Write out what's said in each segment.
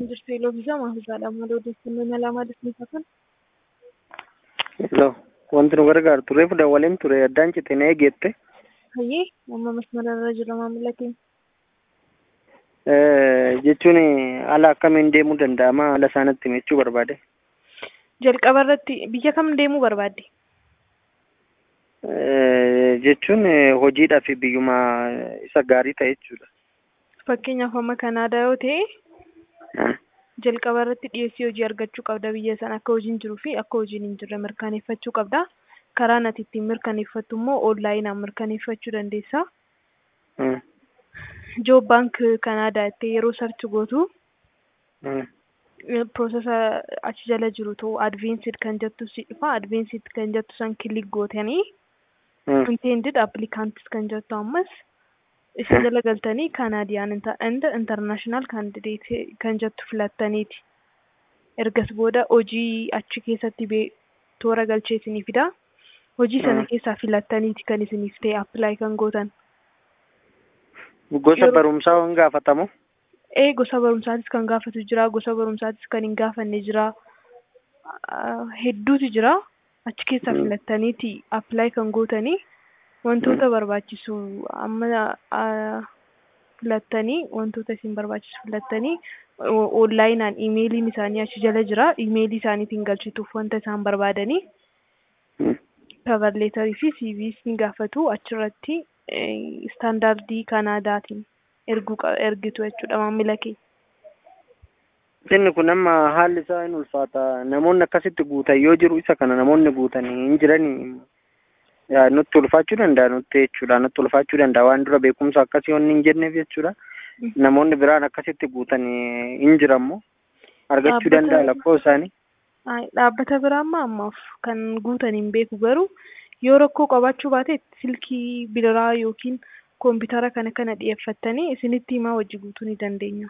jirtu yeroo bisaa maafisaadha malee odeeffannoo mala maaliif kan Hello. Wanti nu gargaaru turee fuudhan waliin ture addaan cite na eegeette. hayyee amma masmara irra jira maamila keenya Jechuun haala akkamiin deemuu danda'ama haala isaanitti himachuu barbaade. jalqaba irratti biyya kam deemuu barbaadde Jechuun hojiidhaa fi biyyuma isa gaarii ta'e jechuudha. fakkeenyaaf amma kanaadaa yoo ta'e jalqaba irratti dhiyeessii hojii argachuu qabda biyya sana akka hojiin jiruu fi akka hojiin hin jirre mirkaneeffachuu qabda karaan ati ittiin mirkaneeffattu immoo oonlaayinaan mirkaneeffachuu dandeessa joob baank kanaadaa itti yeroo sarchi gootu piroosesa achi jala jiru ta'u advensid kan jettu si dhufa advensid kan jettu san kilik gootanii intended applicantis kan jettu ammas isa jala galtanii kanaadiyaan and international candidate kan jettu filattaniiti ergas booda hojii achi keessatti bee toora galchee isinii fida hojii sana keessaa filattaniiti kan isiniif ta'e appilaayi kan gootan Gosa barumsaa waan gaafatamu. ee gosa barumsaatis kan gaafatu jira gosa barumsaatis kan hin gaafanne jira hedduutu jira achi keessaa filattaniiti appilaayi kan gootanii wantoota barbaachisu amma filattanii wantoota isin barbaachisu filattanii oonlaayinaan imeeliin isaanii achi jala jira imeelii isaaniitiin galchituuf wanta isaan barbaadanii kavarleetarii fi siiviis ni gaafatu achirratti istaandaardii kanaadaatiin erguu ergitu jechuudha maamila kee. Inni kun amma haalli isaa hin ulfaata. Namoonni akkasitti guutan yoo jiru isa kana namoonni guutan hin jiranii nutti ulfaachuu danda'a nutti jechuudha. Nutti ulfaachuu danda'a waan dura beekumsa akkasii wanni hin jenneef jechuudha. Namoonni biraan akkasitti guutan hin jirammoo argachuu danda'a lakkoo isaanii. Dhaabbata biraa amma ammaaf kan guutan hin beeku garuu yoo rakkoo qabaachuu baate silkii biraa yookiin koompitara kana kana dhiyeeffattanii isinitti himaa hojii guutuu ni dandeenya.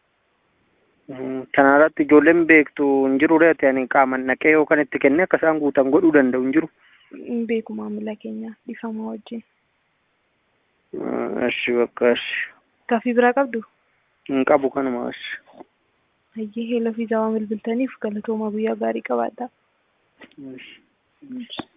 Kana irratti ijoolleen beektu hin jiru reeti ani qaaman naqee yookaan itti kennee akka isaan guutan godhuu danda'u hin jiru. Hin beeku maamila keenya dhifamaa wajjin. Ashi bakka ashi. Gaaffii biraa qabdu? Hin qabu kanuma ashi. Hayyee heela fiizaa waan bilbiltaniif galatooma guyyaa gaarii qabaadhaa. Ashi.